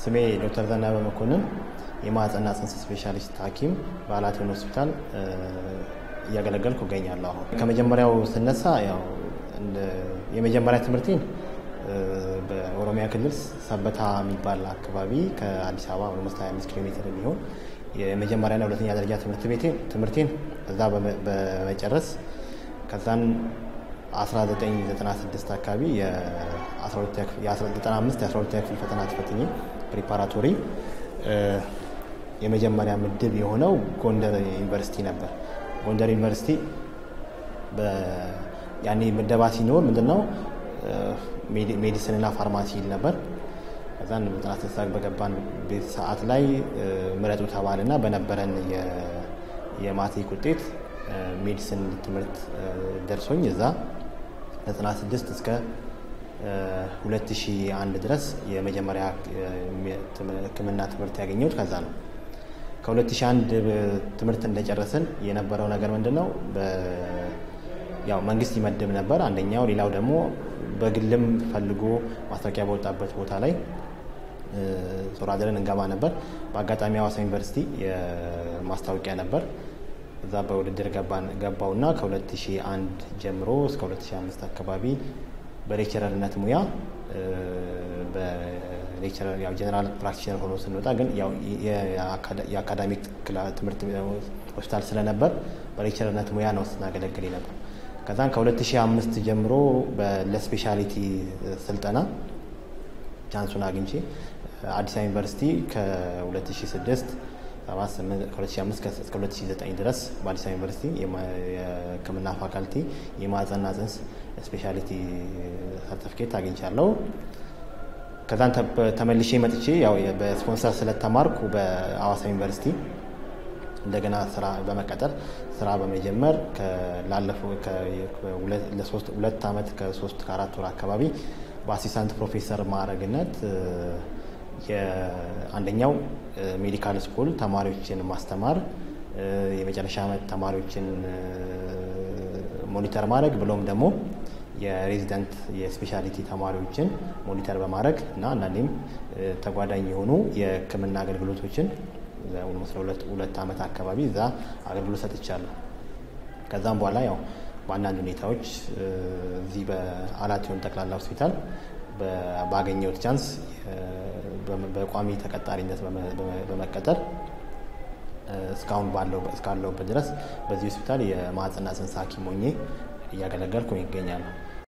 ስሜ ዶክተር ዘነበ መኮንን የማህፀንና ጽንስ ስፔሻሊስት ሐኪም በአላቴን ሆስፒታል እያገለገልኩ እገኛለሁ። አሁን ከመጀመሪያው ስነሳ ያው የመጀመሪያ ትምህርቴን በኦሮሚያ ክልል ሰበታ የሚባል አካባቢ ከአዲስ አበባ ኦልሞስት 25 ኪሎ ሜትር የሚሆን የመጀመሪያና ሁለተኛ ደረጃ ትምህርት ቤቴ ትምህርቴን እዛ በመጨረስ ከዛን 1996 አካባቢ የ95 የ12 ክፍል ፈተና ተፈትኜ ፕሪፓራቶሪ የመጀመሪያ ምድብ የሆነው ጎንደር ዩኒቨርሲቲ ነበር። ጎንደር ዩኒቨርሲቲ ያኔ ምደባ ሲኖር ምንድነው ሜዲሲንና ፋርማሲ ይል ነበር። ከዛን ጥናት ተሳግ በገባን ቤት ሰዓት ላይ ምረጡ ተባልና በነበረን የማትሪክ ውጤት ሜዲሲን ትምህርት ደርሶኝ እዛ 96 እስከ 2001 ድረስ የመጀመሪያ ሕክምና ትምህርት ያገኘሁት ከዛ ነው። ከ2001 ትምህርት እንደጨረስን የነበረው ነገር ምንድን ነው? ያው መንግስት ይመድብ ነበር አንደኛው። ሌላው ደግሞ በግልም ፈልጎ ማስታወቂያ በወጣበት ቦታ ላይ ዞር አድረን እንገባ ነበር። በአጋጣሚ ሐዋሳ ዩኒቨርሲቲ የማስታወቂያ ነበር። እዛ በውድድር ገባውና ከ2001 ጀምሮ እስከ 2005 አካባቢ በሌክቸረርነት ሙያ በሌክቸረር ያው ጀነራል ፕራክቲሽነር ሆኖ ስንወጣ ግን ያው የአካዳሚክ ትምህርት ሆስፒታል ስለነበር በሌክቸረርነት ሙያ ነው ስናገለግል ነበር። ከዛን ከ2005 ጀምሮ ለስፔሻሊቲ ስልጠና ቻንሱን አግኝቼ አዲስ አበባ ዩኒቨርሲቲ ከ2006 ከ2005 እስከ 2009 ድረስ በአዲስ አበባ ዩኒቨርሲቲ የሕክምና ፋካልቲ የማህፀንና ጽንስ ስፔሻሊቲ ሰርቲፊኬት አግኝቻለሁ። ከዛን ተመልሼ መጥቼ ያው በስፖንሰር ስለተማርኩ በአዋሳ ዩኒቨርሲቲ እንደገና ስራ በመቀጠር ስራ በመጀመር ላለፈው ሁለት ዓመት ከሶስት ከአራት ወር አካባቢ በአሲስታንት ፕሮፌሰር ማዕረግነት የአንደኛው ሜዲካል ስኩል ተማሪዎችን ማስተማር የመጨረሻ ዓመት ተማሪዎችን ሞኒተር ማድረግ ብሎም ደግሞ የሬዚደንት የስፔሻሊቲ ተማሪዎችን ሞኒተር በማድረግ እና አንዳንዴም ተጓዳኝ የሆኑ የሕክምና አገልግሎቶችን ሁለት ዓመት አካባቢ እዛ አገልግሎት ሰጥቻለሁ። ከዛም በኋላ ያው በአንዳንድ ሁኔታዎች እዚህ በአላቲዮን ጠቅላላ ሆስፒታል ባገኘሁት ቻንስ በቋሚ ተቀጣሪነት በመቀጠር እስካሁን እስካለሁበት ድረስ በዚህ ሆስፒታል የማህፀንና ጽንስ ሐኪም ሆኜ እያገለገልኩ ይገኛሉ።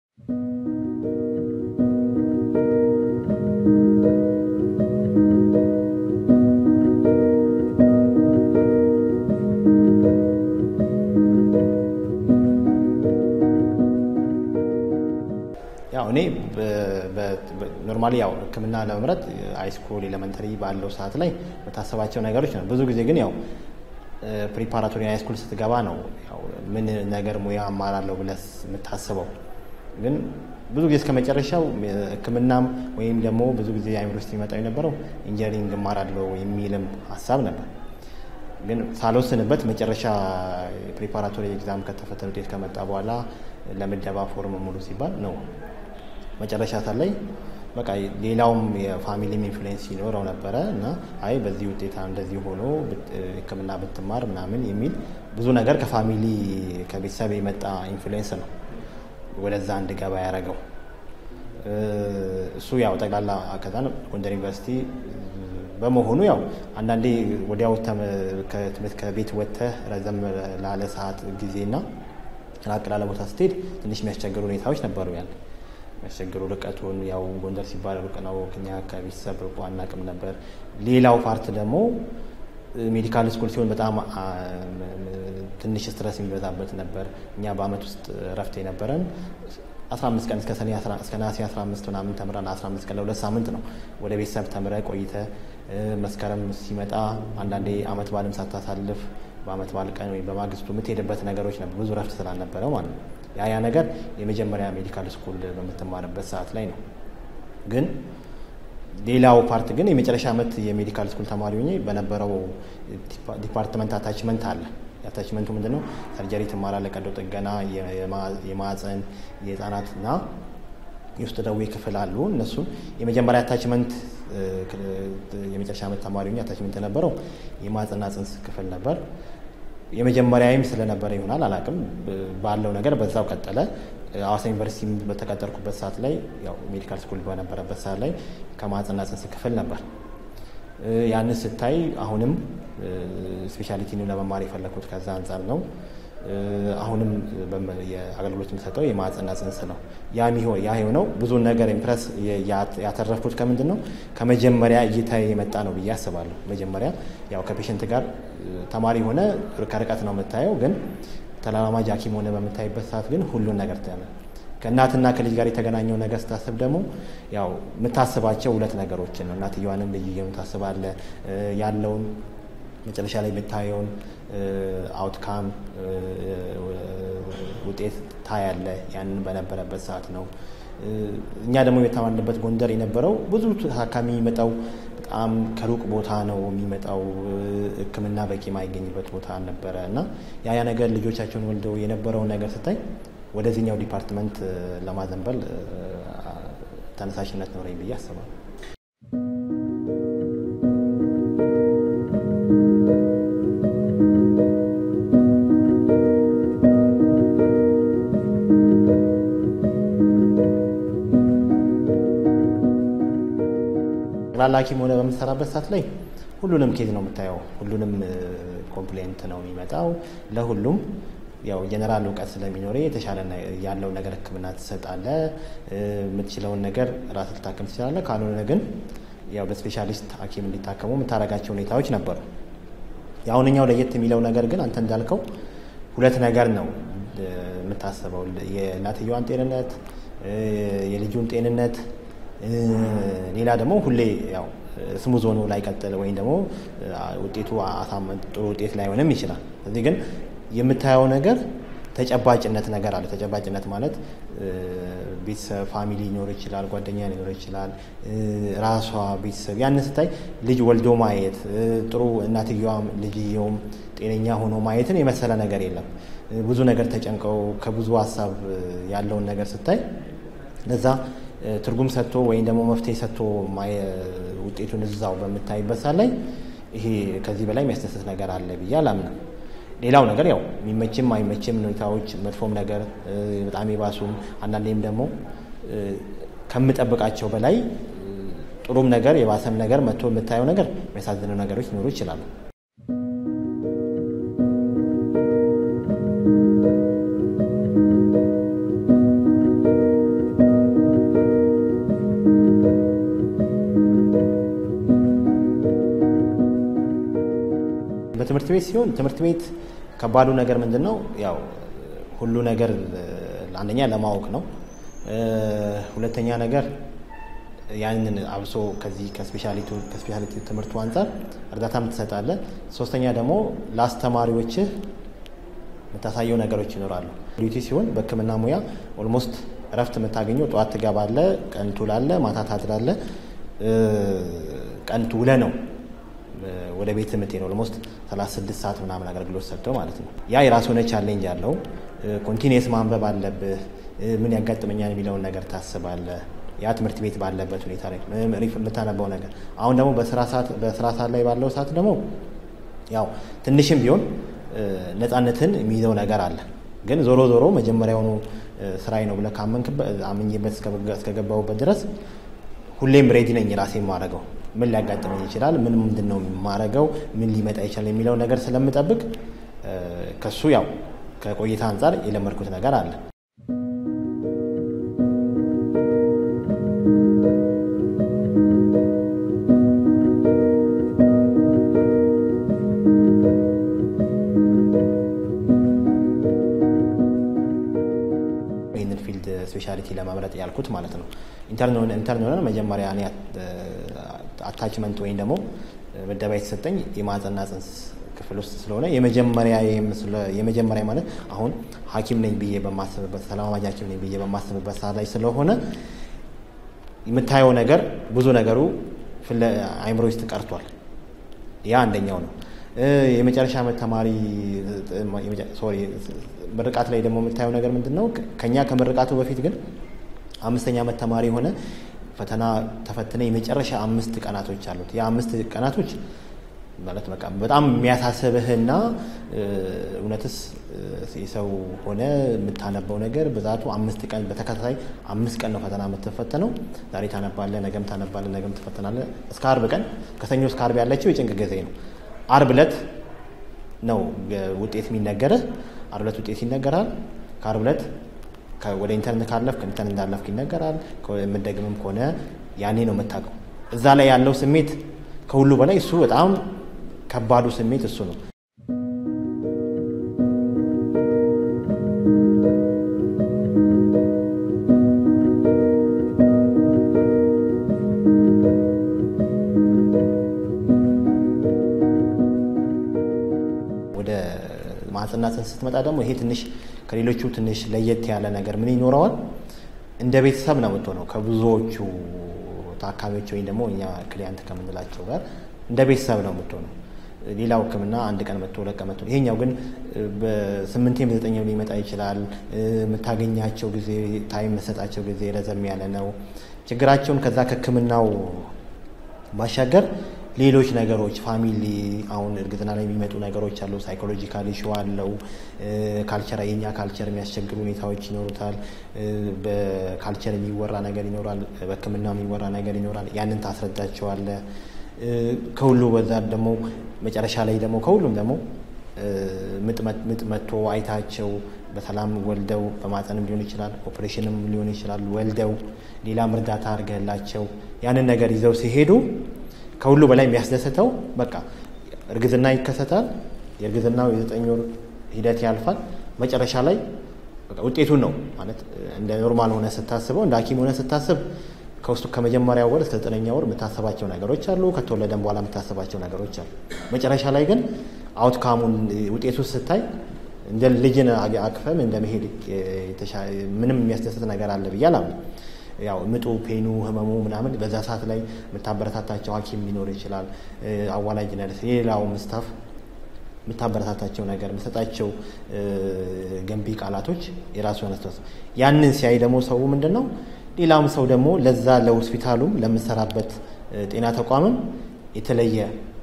ያው እኔ ኖርማሊ ያው ሕክምና ለመምረጥ ሃይስኩል ኤሌመንተሪ ባለው ሰዓት ላይ በታሰባቸው ነገሮች ነው። ብዙ ጊዜ ግን ያው ፕሪፓራቶሪ ሃይስኩል ስትገባ ነው ያው ምን ነገር ሙያ አማራለሁ ብለህ የምታስበው። ግን ብዙ ጊዜ እስከ መጨረሻው ሕክምናም ወይም ደግሞ ብዙ ጊዜ አእምሮ ውስጥ የሚመጣው የነበረው ኢንጂነሪንግ እማራለሁ የሚልም ሀሳብ ነበር። ግን ሳልወስንበት መጨረሻ ፕሪፓራቶሪ ኤግዛም ከተፈተነ ውጤት ከመጣ በኋላ ለምደባ ፎርም ሙሉ ሲባል ነው መጨረሻ ሰዓት ላይ በቃ ሌላውም የፋሚሊም ኢንፍሉዌንስ ይኖረው ነበረ እና አይ በዚህ ውጤታ እንደዚህ ሆኖ ሕክምና ብትማር ምናምን የሚል ብዙ ነገር ከፋሚሊ ከቤተሰብ የመጣ ኢንፍሉዌንስ ነው ወደዛ እንድገባ ያደረገው። እሱ ያው ጠቅላላ ከዛ ጎንደር ዩኒቨርሲቲ በመሆኑ ያው አንዳንዴ ወዲያው ከትምህርት ከቤት ወጥተህ ረዘም ላለ ሰዓት ጊዜና ራቅ ላለ ቦታ ስትሄድ ትንሽ የሚያስቸግሩ ሁኔታዎች ነበሩ። ያን የሚያስቸግሩ ርቀቱን ያው ጎንደር ሲባል ሩቅ ነው፣ እኛ ከቤተሰብ ርቆ አናቅም ነበር። ሌላው ፓርት ደግሞ ሜዲካል ስኩል ሲሆን በጣም ትንሽ ስትረስ የሚበዛበት ነበር። እኛ በአመት ውስጥ እረፍት የነበረን 15 ቀን እስከ ሰኔ እስከ ነሐሴ 15 ምናምን ተምረን 15 ቀን ለሁለት ሳምንት ነው ወደ ቤተሰብ ተምረ ቆይተ መስከረም ሲመጣ አንዳንዴ አመት በዓልም ሳታሳልፍ በአመት በዓል ቀን ወይም በማግስቱ የምትሄድበት ነገሮች ነበር። ብዙ ረፍት ስላልነበረው ማለት ነው። ያ ያ ነገር የመጀመሪያ ሜዲካል ስኩል በምትማርበት ሰዓት ላይ ነው። ግን ሌላው ፓርት ግን የመጨረሻ ዓመት የሜዲካል ስኩል ተማሪ ሆኜ በነበረው ዲፓርትመንት አታችመንት አለ። የአታችመንቱ ምንድን ነው? ሰርጀሪ ትማራለህ፣ ቀዶ ጥገና፣ የማህፀን የህፃናትና የውስጥ ደዌ ክፍል አሉ። እነሱን የመጀመሪያ አታችመንት የመጨረሻ ዓመት ተማሪ ሆኜ አታችመንት የነበረው የማህጸንና ጽንስ ክፍል ነበር። የመጀመሪያዊም ስለነበረ ይሆናል አላውቅም፣ ባለው ነገር በዛው ቀጠለ። ሐዋሳ ዩኒቨርሲቲ በተቀጠርኩበት ሰዓት ላይ ያው ሜዲካል ስኩል በነበረበት ሰዓት ላይ ከማህጸንና ጽንስ ክፍል ነበር። ያንን ስታይ አሁንም ስፔሻሊቲን ለመማር የፈለግኩት ከዛ አንጻር ነው። አሁንም የአገልግሎት የሚሰጠው የማህጸንና ጽንስ ነው። ያ የሆነው ብዙን ነገር ኢምፕረስ ያተረፍኩት ከምንድን ነው ከመጀመሪያ እይታ የመጣ ነው ብዬ አስባለሁ። መጀመሪያ ያው ከፔሽንት ጋር ተማሪ ሆነ ከርቀት ነው የምታየው፣ ግን ተለማማጅ ሐኪም ሆነ በምታይበት ሰዓት ግን ሁሉን ነገር ታያለ። ከእናትና ከልጅ ጋር የተገናኘው ነገር ስታስብ ደግሞ ያው የምታስባቸው ሁለት ነገሮችን ነው። እናትየዋንም ልጅየውን ታስባለ ያለውን መጨረሻ ላይ የምታየውን አውትካም ውጤት ታያለ። ያንን በነበረበት ሰዓት ነው። እኛ ደግሞ የተማርንበት ጎንደር የነበረው ብዙ ታካሚ የሚመጣው በጣም ከሩቅ ቦታ ነው የሚመጣው። ሕክምና በቂ የማይገኝበት ቦታ ነበረ እና ያ ያ ነገር ልጆቻቸውን ወልደው የነበረውን ነገር ስታይ ወደዚህኛው ዲፓርትመንት ለማዘንበል ተነሳሽነት ኖረኝ ብዬ አስባለሁ። ጠቅላላ ሐኪም ሆነ በምትሰራበት ሰዓት ላይ ሁሉንም ኬዝ ነው የምታየው። ሁሉንም ኮምፕሌንት ነው የሚመጣው። ለሁሉም ያው ጀነራል እውቀት ስለሚኖረ የተሻለ ያለው ነገር ህክምና ትሰጣለ። የምትችለውን ነገር ራስ ልታከም ትችላለ። ካልሆነ ግን ያው በስፔሻሊስት ሐኪም እንዲታከሙ የምታደርጋቸው ሁኔታዎች ነበሩ። የአሁንኛው ለየት የሚለው ነገር ግን አንተ እንዳልከው ሁለት ነገር ነው የምታስበው፣ የእናትየዋን ጤንነት፣ የልጁን ጤንነት ሌላ ደግሞ ሁሌ ያው ስሙዝ ሆኖ ላይቀጥል ወይም ደግሞ ውጤቱ ጥሩ ውጤት ላይሆንም ይችላል። እዚህ ግን የምታየው ነገር ተጨባጭነት ነገር አለ። ተጨባጭነት ማለት ቤተሰብ ፋሚሊ ሊኖር ይችላል፣ ጓደኛ ሊኖር ይችላል፣ ራሷ ቤተሰብ። ያንን ስታይ ልጅ ወልዶ ማየት ጥሩ እናትየዋም ልጅየውም ጤነኛ ሆኖ ማየትን የመሰለ ነገር የለም። ብዙ ነገር ተጨንቀው ከብዙ ሀሳብ ያለውን ነገር ስታይ ለዛ ትርጉም ሰጥቶ ወይም ደግሞ መፍትሄ ሰጥቶ ውጤቱን እዛው በምታይበት ሰዓት ላይ ይሄ ከዚህ በላይ የሚያስደስት ነገር አለ ብዬ አላምንም። ሌላው ነገር ያው የሚመችም አይመችም ሁኔታዎች መጥፎም ነገር በጣም የባሱም አንዳንዴም ደግሞ ከምጠብቃቸው በላይ ጥሩም ነገር የባሰም ነገር መጥቶ የምታየው ነገር የሚያሳዝነው ነገሮች ሊኖሩ ይችላሉ። በትምህርት ቤት ሲሆን ትምህርት ቤት ከባዱ ነገር ምንድን ነው? ያው ሁሉ ነገር አንደኛ ለማወቅ ነው። ሁለተኛ ነገር ያንን አብሶ ከዚህ ከስፔሻሊቲ ትምህርቱ አንጻር እርዳታም ትሰጣለህ። ሶስተኛ ደግሞ ለአስተማሪዎችህ የምታሳየው ነገሮች ይኖራሉ። ዲዩቲ ሲሆን በሕክምና ሙያ ኦልሞስት እረፍት የምታገኘው ጠዋት ትገባለህ፣ ቀን ትውላለህ፣ ማታ ታድራለህ። ቀን ውለህ ነው ወደ ቤት የምትሄድ ኦልሞስት 36 ሰዓት ምናምን አገልግሎት ሰጥተው ማለት ነው። ያ የራሱ ሆነ ቻሌንጅ አለው። ኮንቲኒየስ ማንበብ አለብህ። ምን ያጋጥመኛል የሚለውን ነገር ታስባለህ። ያ ትምህርት ቤት ባለበት ሁኔታ ላይ የምታነባው ነገር አሁን ደግሞ በስራ ሰዓት ላይ ባለው ሰዓት ደግሞ ያው ትንሽም ቢሆን ነፃነትን የሚይዘው ነገር አለ። ግን ዞሮ ዞሮ መጀመሪያውኑ ስራዬ ነው ብለህ አምኜበት እስከገባሁበት ድረስ ሁሌም ሬዲ ነኝ ራሴ የማደርገው ምን ሊያጋጥመኝ ይችላል፣ ምን ምንድን ነው የማደርገው፣ ምን ሊመጣ ይችላል የሚለው ነገር ስለምጠብቅ ከሱ ያው ከቆይታ አንጻር የለመድኩት ነገር አለ። ይህንን ፊልድ ስፔሻሊቲ ለመምረጥ ያልኩት ማለት ነው። ኢንተርን ሆነን መጀመሪያ እኔ አታችመንት ወይም ደግሞ ምደባ የተሰጠኝ የማህጸንና ጽንስ ክፍል ውስጥ ስለሆነ የመጀመሪያ ማለት አሁን ሐኪም ነኝ ብዬ በማስብበት ተለማማጅ ሐኪም ነኝ ብዬ በማስብበት ሰዓት ላይ ስለሆነ የምታየው ነገር ብዙ ነገሩ አይምሮ ውስጥ ቀርቷል። ያ አንደኛው ነው። የመጨረሻ ዓመት ተማሪ ሶሪ ምርቃት ላይ ደግሞ የምታየው ነገር ምንድን ነው? ከኛ ከምርቃቱ በፊት ግን አምስተኛ ዓመት ተማሪ የሆነ ፈተና ተፈትነ የመጨረሻ አምስት ቀናቶች አሉት። ያ አምስት ቀናቶች ማለት በቃ በጣም የሚያሳስብህና እውነትስ የሰው ሆነ የምታነበው ነገር ብዛቱ አምስት ቀን በተከታታይ አምስት ቀን ነው ፈተና የምትፈተነው። ዛሬ ታነባለህ፣ ነገም ታነባለህ፣ ነገም ትፈተናለህ። እስከ አርብ ቀን ከሰኞ እስከ አርብ ያለችው የጭንቅ ጊዜ ነው። አርብ ዕለት ነው ውጤት የሚነገርህ። አርብ ዕለት ውጤት ይነገራል። ከአርብ ዕለት ወደ ኢንተርኔት ካለፍክ ኢንተርኔት እንዳለፍክ ይነገራል። የምትደግምም ከሆነ ያኔ ነው የምታውቀው። እዛ ላይ ያለው ስሜት ከሁሉ በላይ እሱ በጣም ከባዱ ስሜት እሱ ነው። ወደ ማህፀንና ጽንስ ስትመጣ ደግሞ ይሄ ትንሽ ከሌሎቹ ትንሽ ለየት ያለ ነገር ምን ይኖረዋል? እንደ ቤተሰብ ነው የምትሆነው ከብዙዎቹ ታካሚዎች ወይም ደግሞ እኛ ክሊያንት ከምንላቸው ጋር እንደ ቤተሰብ ነው የምትሆነው። ሌላው ሕክምና አንድ ቀን መጥቶ ሁለት ቀን መጥቶ፣ ይሄኛው ግን በስምንቴም በዘጠኝም ሊመጣ ይችላል። የምታገኛቸው ጊዜ ታይም መሰጣቸው ጊዜ ረዘም ያለ ነው። ችግራቸውን ከዛ ከሕክምናው ባሻገር ሌሎች ነገሮች ፋሚሊ አሁን እርግዝና ላይ የሚመጡ ነገሮች አሉ። ሳይኮሎጂካል ኢሹ አለው። ካልቸር የኛ ካልቸር የሚያስቸግሩ ሁኔታዎች ይኖሩታል። በካልቸር የሚወራ ነገር ይኖራል። በህክምና የሚወራ ነገር ይኖራል። ያንን ታስረዳቸዋለ። ከሁሉ በዛ ደግሞ መጨረሻ ላይ ደግሞ ከሁሉም ደግሞ ምጥ መጥቶ አይታቸው በሰላም ወልደው በማፀንም ሊሆን ይችላል፣ ኦፕሬሽንም ሊሆን ይችላል። ወልደው ሌላም እርዳታ አድርገላቸው ያንን ነገር ይዘው ሲሄዱ ከሁሉ በላይ የሚያስደስተው በቃ እርግዝና ይከሰታል። የእርግዝናው የዘጠኝ ወር ሂደት ያልፋል። መጨረሻ ላይ ውጤቱን ነው ማለት እንደ ኖርማል ሆነ ስታስበው እንደ ሐኪም ሆነ ስታስብ ከውስጡ ከመጀመሪያ ወር እስከ ዘጠነኛ ወር የምታስባቸው ነገሮች አሉ። ከተወለደም በኋላ የምታስባቸው ነገሮች አሉ። መጨረሻ ላይ ግን አውትካሙን ውጤቱ ስታይ እንደ ልጅን አቅፈም እንደ መሄድ ምንም የሚያስደስት ነገር አለ ብዬ አላምንም። ያው ምጡ፣ ፔኑ፣ ህመሙ ምናምን በዛ ሰዓት ላይ የምታበረታታቸው ሐኪም ሊኖር ይችላል። አዋላጅ ነርስ፣ ሌላውም ስታፍ የምታበረታታቸው ነገር የምሰጣቸው ገንቢ ቃላቶች የራሱ የሆነ ያንን ሲያይ ደግሞ ሰው ምንድን ነው ሌላም ሰው ደግሞ ለዛ ለሆስፒታሉም ለምሰራበት ጤና ተቋምም የተለየ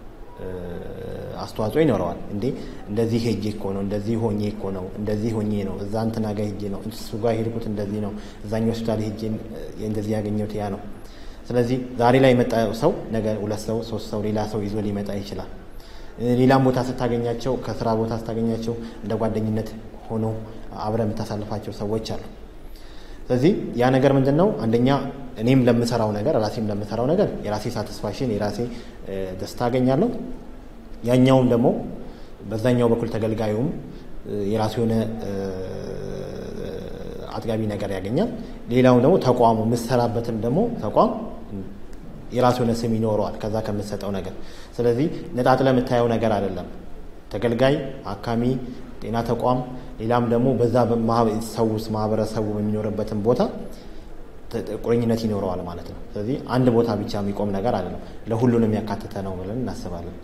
አስተዋጽኦ ይኖረዋል። እንዴ እንደዚህ ሄጄ እኮ ነው፣ እንደዚህ ሆኜ እኮ ነው፣ እንደዚህ ሆኜ ነው፣ እዛ እንትና ጋር ሄጄ ነው፣ እሱ ጋር ሄድኩት እንደዚህ ነው፣ እዛኛው ሆስፒታል ሄጄ እንደዚህ ያገኘሁት ያ ነው። ስለዚህ ዛሬ ላይ የመጣ ሰው ነገ ሁለት ሰው ሶስት ሰው ሌላ ሰው ይዞ ሊመጣ ይችላል። ሌላም ቦታ ስታገኛቸው፣ ከስራ ቦታ ስታገኛቸው እንደ ጓደኝነት ሆኖ አብረ የምታሳልፋቸው ሰዎች አሉ። ስለዚህ ያ ነገር ምንድን ነው? አንደኛ እኔም ለምሰራው ነገር ራሴም ለምሰራው ነገር የራሴ ሳቲስፋክሽን የራሴ ደስታ አገኛለሁ። ያኛውም ደግሞ በዛኛው በኩል ተገልጋዩም የራሱ የሆነ አጥጋቢ ነገር ያገኛል። ሌላው ደግሞ ተቋሙ የምሰራበትም ደግሞ ተቋም የራሱ የሆነ ስም ይኖረዋል ከዛ ከምትሰጠው ነገር። ስለዚህ ነጣጥለ የምታየው ነገር አይደለም። ተገልጋይ፣ አካሚ፣ ጤና ተቋም ሌላም ደግሞ በዛ ሰው ውስጥ ማህበረሰቡ በሚኖርበትም ቦታ ቁርኝነት ይኖረዋል ማለት ነው። ስለዚህ አንድ ቦታ ብቻ የሚቆም ነገር አይደለም፣ ለሁሉንም ያካተተ ነው ብለን እናስባለን።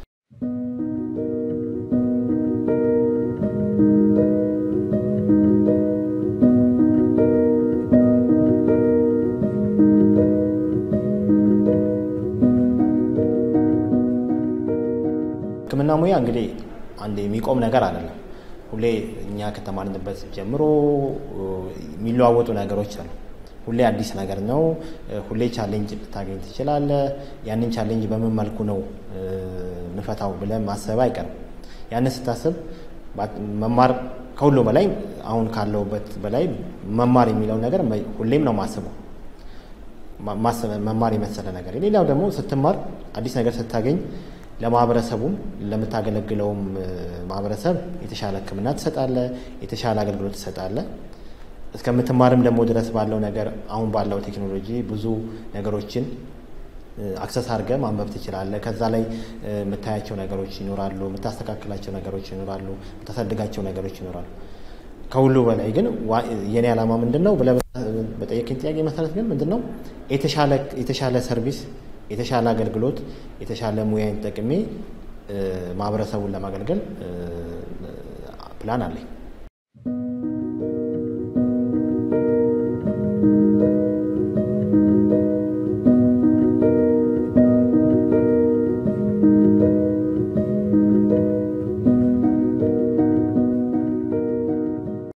ሕክምና ሙያ እንግዲህ አንድ የሚቆም ነገር አይደለም። ሁሌ እኛ ከተማርንበት ጀምሮ የሚለዋወጡ ነገሮች አሉ። ሁሌ አዲስ ነገር ነው። ሁሌ ቻሌንጅ ልታገኝ ትችላለህ። ያንን ቻሌንጅ በምን መልኩ ነው ምፈታው ብለህ ማሰብ አይቀርም። ያንን ስታስብ መማር ከሁሉ በላይ አሁን ካለውበት በላይ መማር የሚለው ነገር ሁሌም ነው ማስበው መማር የመሰለ ነገር። ሌላው ደግሞ ስትማር አዲስ ነገር ስታገኝ ለማህበረሰቡም ለምታገለግለውም ማህበረሰብ የተሻለ ሕክምና ትሰጣለህ፣ የተሻለ አገልግሎት ትሰጣለህ። እስከምትማርም ደግሞ ድረስ ባለው ነገር አሁን ባለው ቴክኖሎጂ ብዙ ነገሮችን አክሰስ አድርገህ ማንበብ ትችላለህ። ከዛ ላይ የምታያቸው ነገሮች ይኖራሉ፣ የምታስተካክላቸው ነገሮች ይኖራሉ፣ የምታሳድጋቸው ነገሮች ይኖራሉ። ከሁሉ በላይ ግን የኔ ዓላማ ምንድን ነው ብለህ በጠየቀኝ ጥያቄ መሰረት ግን ምንድን ነው የተሻለ ሰርቪስ የተሻለ አገልግሎት የተሻለ ሙያን ተጠቅሜ ማህበረሰቡን ለማገልገል ፕላን አለኝ።